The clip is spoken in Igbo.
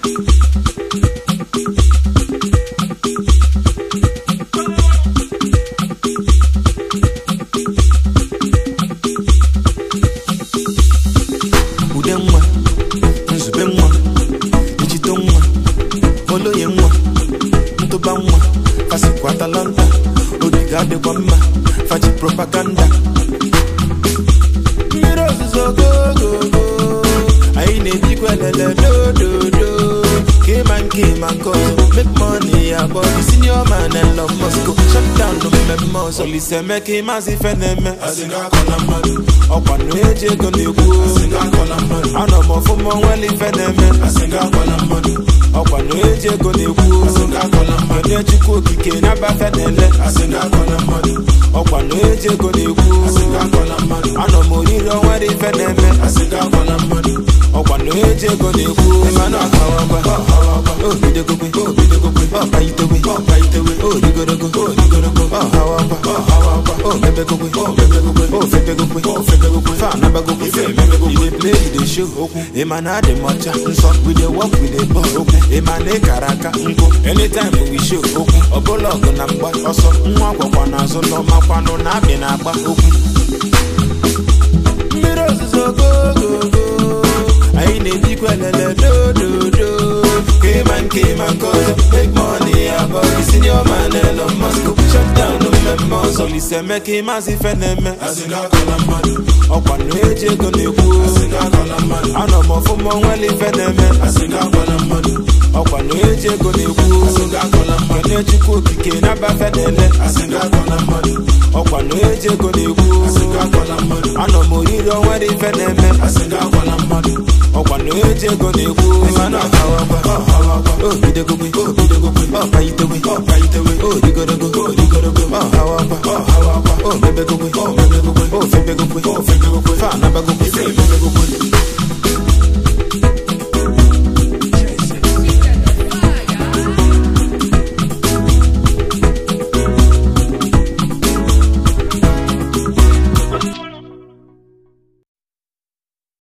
ude nwa nzube nwa ijito nwa oloye nwa ntụba nwa fasikwa atalanta obi ga-adịkwa mma fachi propaganda mmiri ozuzo gogogo anyị na-ebikwa elele dododo kema nke ma nke ọzọ make money abọ senior man Elon Musk shut down mmemme ọzọ Olise Emeka ịmazị ife na-eme ọkwa na eji ego na-ekwu anọ m ọfụma onwere ife na-eme ọkwa na eji ego na-ekwu onye chukwu okike na-abafe na-ele ọkwa na eji ego na-ekwu anọ m oriri onwere ife na-eme ọkwa na eji ego na-ekwu mana ọkawagwa obidogogwe ọkpaitewe odigorogo ọhawagwa omebegogwe ofebegogwe fanabagogwe iwe play you dey show okwu ịma na adị m ọcha nsọ we dey work we dey ball okwu ịma na ịkara aka nkụ anytime we show okwu ọbụla ọgụ na mgba ọsọ nwa gwakwa n'azụ n'ọmakwanụ na abị na-agba okwu mmiri ozuzo gogogo anyị na-ebikwa elele dododo kema nke ma nke ọzọ make money abọ senior man Elon Musk shut down mmemme ọzọ Olise Emeka ịmazị ife na-eme ọkwa na eji ego na-ekwu anọ m ọfụma onwere ife na-eme ọkwa na eji ego na-ekwu onye chukwu okike na-abafe na-ele ọkwa na eji ego na-ekwu anọ m oriri onwere ife na-eme ọkwa na eji ego na-ekwu mana ọhawagwa obidogogwe ọkpaitewe odigorogo ọhawagwa omebegogwe ofebegogwe fanabagogwe